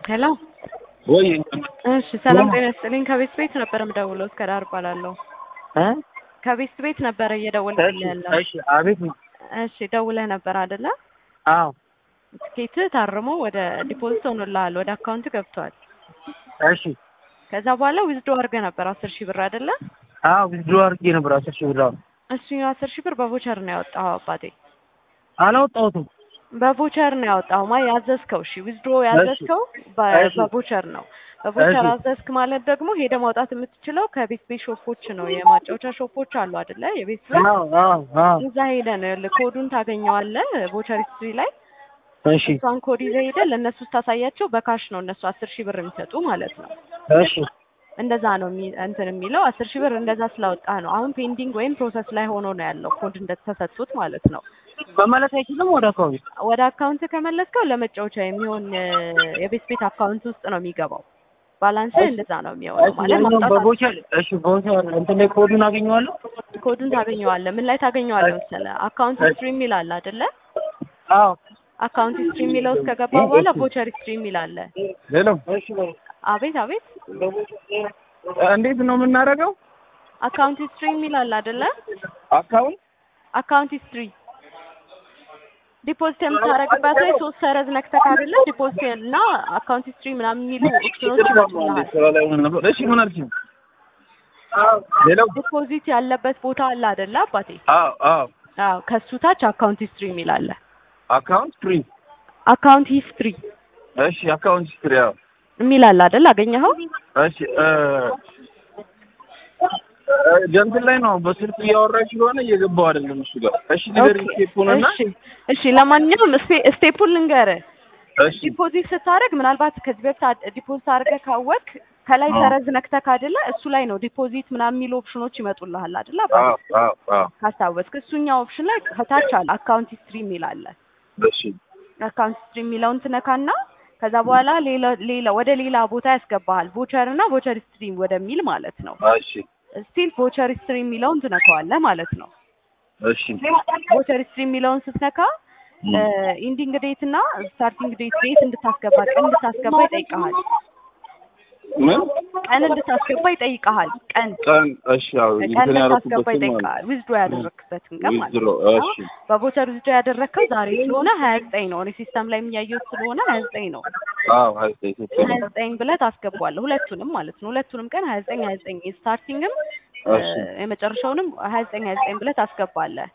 ሄሎ ወይ እሺ፣ ሰላም ጤና ይስጥልኝ። ከቤት ቤት ነበር የምደውለው። እስከ ዳር እባላለሁ። እ ከቤት ቤት ነበረ እየደወልኩልህ ያለው። እሺ፣ አቤት ነው። እሺ፣ ደውለህ ነበር አይደለ? አዎ፣ ትኬት ታርሞ ወደ ዲፖዚት ሆኖልሃል፣ ወደ አካውንት ገብቷል። እሺ፣ ከዛ በኋላ ዊዝዶ አድርገህ ነበር አስር ሺህ ብር አይደለ? አዎ፣ ዊዝድሮ አድርጌ ነበር አስር ሺህ ብር። አዎ፣ እሱ አስር ሺህ ብር በቮቸር ነው ያወጣኸው አባቴ? አላወጣሁትም። በቮቸር ነው ያወጣኸው ማ ያዘዝከው? እሺ ዊዝድሮ ያዘዝከው በ- እሺ። በቮቸር ነው። በቮቸር እሺ። አዘዝክ ማለት ደግሞ ሄደ ማውጣት የምትችለው ከቤት ቤት ሾፖች ነው። የማጫወቻ ሾፖች አሉ አይደለ? የቤት ቤት አዎ፣ አዎ፣ አዎ። እዛ ሄደ ነው ያለ ኮዱን ታገኘዋለህ ቮቸር ሂስትሪ ላይ እሺ፣ እሷን ኮድ ይዘህ ሄደህ ለእነሱ ስታሳያቸው በካሽ ነው እነሱ አስር ሺህ ብር የሚሰጡ ማለት ነው። እሺ፣ እንደዛ ነው የሚ- እንትን የሚለው አስር ሺህ ብር እንደዛ ስላወጣህ ነው። አሁን ፔንዲንግ ወይም ፕሮሰስ ላይ ሆኖ ነው ያለው ኮድ እንደተሰጡት ማለት ነው። መመለስ አይችልም ወደ አካባቢ። ወደ አካውንት ከመለስከው ለመጫወቻ የሚሆን እ፣ የቤት ቤት አካውንት ውስጥ ነው የሚገባው። ባላንስ እንደዛ ነው የሚሆነው ማለት ያኛውን ማውጣት በቮቸር እሺ፣ በቮቸር እንትን ላይ ኮዱን አገኘዋለሁ። ኮዱን ታገኘዋለህ። ምን ላይ ታገኘዋለህ መሰለህ? አካውንት ሂስትሪ የሚል አለ አይደለ? አዎ፣ አካውንት ሂስትሪ የሚለው ውስጥ ከገባ በኋላ ቮቸር ሂስትሪ የሚል አለ። ሄሎ፣ አቤት አቤት፣ እንዴት ነው የምናደርገው? አካውንት ሂስትሪ የሚል አለ አይደለ? አካውንት አካውንት ሂስትሪ ዲፖዚት የምታደርግበት ላይ ሶስት ሰረዝ ነክተህ አይደለ? ዲፖዚት እና አካውንት ሂስትሪ ምናምን የሚሉ ኦፕሽኖች ይመጡልሃል። ስራ ላይ ሆነን ነበር። እሺ፣ ምን አልሽኝ? ሄሎ፣ ዲፖዚት ያለበት ቦታ አለ አይደለ አባቴ? አዎ፣ አዎ፣ አዎ ከሱ ታች አካውንት ሂስትሪ የሚል አለ። አካውንት ፍሪ። አካውንት ሂስትሪ እሺ፣ አካውንት ሂስትሪ። አዎ የሚል አለ አይደል? አገኘኸው? እሺ እ እ ጀንትን ላይ ነው በስልክ እያወራች ስለሆነ እየገባው አይደለም እሱ ጋር። እሺ ንገሪ ኦኬ፣ ስቴፑን እና እሺ እሺ። ለማንኛውም ስቴ- ስቴፑን ልንገርህ። እሺ ዲፖዚት ስታደርግ ምናልባት ከዚህ በፊት አ- ዲፖዚት አድርገህ ካወቅ ከላይ አዎ። ሰረዝ ነክተህ አይደለ? እሱ ላይ ነው ዲፖዚት ምናምን የሚሉ ኦፕሽኖች ይመጡልሃል አይደለ? አዎ አባቴ? አዎ አዎ ካስታወስክ እሱኛው ኦፕሽን ላይ ከታች አለ አካውንት ሂስትሪ የሚል አለ። እሺ አካውንት ሂስትሪ የሚለውን ትነካና ከዛ በኋላ ሌላ ሌላ ወደ ሌላ ቦታ ያስገባሃል። ቮቸር እና ቮቸር ሂስትሪ ወደሚል ማለት ነው። እሺ ስቲል ቮቸር ሂስትሪ የሚለውን ትነካዋለህ ማለት ነው። እሺ ቮቸር ሂስትሪ የሚለውን ስትነካ ኢንዲንግ ዴት እና ስታርቲንግ ዴት ዴት እንድታስገባ ቀን እንድታስገባ ይጠይቀሃል። ምን ቀን እንድታስገባ ይጠይቀሃል። ቀን ቀን እሺ ያው ቀን እንትን እንድታስገባ ያደረኩበትን ማለት ይጠይቀሃል። ዊዝድሮ ያደረግበትን ቀን ማለት ዊዝድሮ ነው። እሺ በቮቸር ዊዝድሮ ያደረግከው ዛሬ ስለሆነ ሀያ ዘጠኝ ነው። እኔ ሲስተም ላይ የሚያየሁት ስለሆነ ሀያ ዘጠኝ ነው። አዎ ሀያ ዘጠኝ ሴፕቴምበር ሀያ ዘጠኝ ብለህ ታስገባለህ። ሁለቱንም ማለት ነው። ሁለቱንም ቀን ሀያ ዘጠኝ ሀያ ዘጠኝ ስታርቲንግም እሺ የመጨረሻውንም ሀያ ዘጠኝ ሀያ ዘጠኝ ብለህ ታስገባለህ።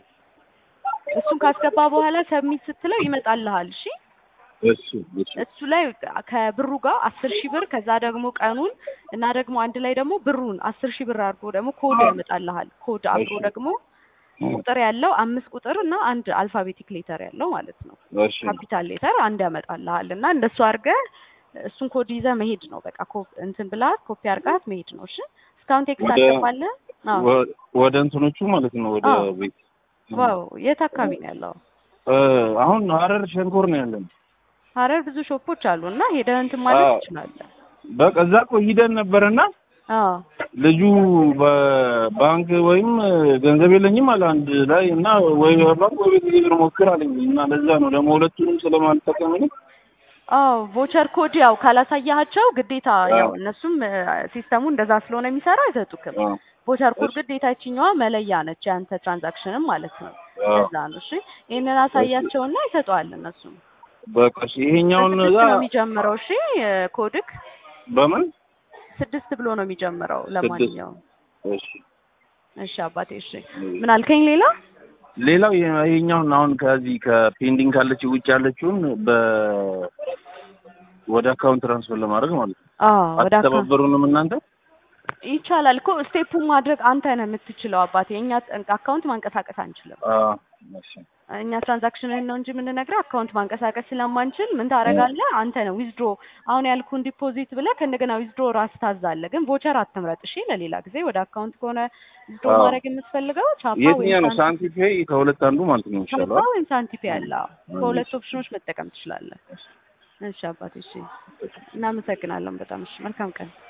እሱን ካስገባ በኋላ ሰብሚት ስትለው ይመጣልሃል። እሺ እሺ እሺ እሱ ላይ ከብሩ ጋር አስር ሺህ ብር ከዛ ደግሞ ቀኑን እና ደግሞ አንድ ላይ ደግሞ ብሩን አስር ሺህ ብር አድርጎ ደግሞ ኮድ ያመጣልሃል። ኮድ አብሮ እሺ። ደግሞ ቁጥር ያለው አምስት ቁጥር እና አንድ አልፋቤቲክ ሌተር ያለው ማለት ነው። እሺ ካፒታል ሌተር አንድ ያመጣልሃል እና እንደሱ አድርገህ እሱን ኮድ ይዘህ መሄድ ነው። በቃ ኮ- እንትን ብላት ኮፒ አድርጋት መሄድ ነው። እሺ እስካሁን ቴክስት ወደ- አልገባልህ? አዎ። ወ- ወደ እንትኖቹ ማለት ነው ወደ አዎ። ቤት ዋው የት አካባቢ ነው ያለው? እ አሁን ሀረር ሸንኮር ነው ያለን። ሀረር ብዙ ሾፖች አሉ እና ሄደህ እንትን ማለት አዎ። ትችላለህ። በቃ እዛ እኮ ሂደን ነበርና አዎ ልጁ በባንክ ወይም ገንዘብ የለኝም አለ አንድ ላይ እና ወይ ባንክ ወይ ቤት ግብር ሞክር አለኝ እና ለዛ ነው ደግሞ ሁለቱንም ስለማልጠቀም እኔ አዎ ቮቸር ኮድ ያው ካላሳያቸው ግዴታ አዎ። ያው እነሱም እ፣ ሲስተሙ እንደዛ ስለሆነ የሚሰራ አይሰጡክም። አዎ፣ ቮቸር ኮድ እሺ። ግዴታ ይችኛዋ መለያ ነች የአንተ ትራንዛክሽንም ማለት ነው። አዎ። ለዛ ነው። እሺ ይሄንን አሳያቸውና ይሰጠዋል እነሱም። በቃ እሺ ይሄኛውን በስድስት እዛ ነው የሚጀምረው። እሺ እ፣ ኮድክ በምን ስድስት ብሎ ነው የሚጀምረው። ለማንኛውም እሺ እሺ አባቴ እሺ ምን አልከኝ ሌላ? ሌላው የ- ይሄኛውን አሁን ከዚህ ከፔንዲንግ ካለች ውጭ ያለችውን በ ወደ አካውንት ትራንስፈር ለማድረግ ማለት ነው። አዎ ወደ አካ አትተባበሩንም እናንተ? ይቻላል እኮ ስቴፑን ማድረግ አንተ ነህ የምትችለው አባቴ። እኛ አካውንት ማንቀሳቀስ አንችልም። አዎ፣ እሺ እኛ ትራንዛክሽንን ነው እንጂ የምንነግረው አካውንት ማንቀሳቀስ ስለማንችል ምን ታደርጋለህ አንተ ነው ዊዝድሮ አሁን ያልኩን ዲፖዚት ብለህ ከእንደገና ዊዝድሮ ራስ ታዛለህ። ግን ቮቸር አትምረጥ እሺ። ለሌላ ጊዜ ወደ አካውንት ከሆነ ዊዝድሮ አዎ። ማድረግ የምትፈልገው ቻፓ የትኛው ነው ወይም ሳንቲ ፔይ ከሁለት አንዱ ማለት ነው ቻፓ ይሻላል። ወይም ሳንቲፔ ያለ አዎ። ከሁለት ኦፕሽኖች መጠቀም ትችላለህ። እሺ አባቴ እሺ። እናመሰግናለን በጣም እሺ። መልካም ቀን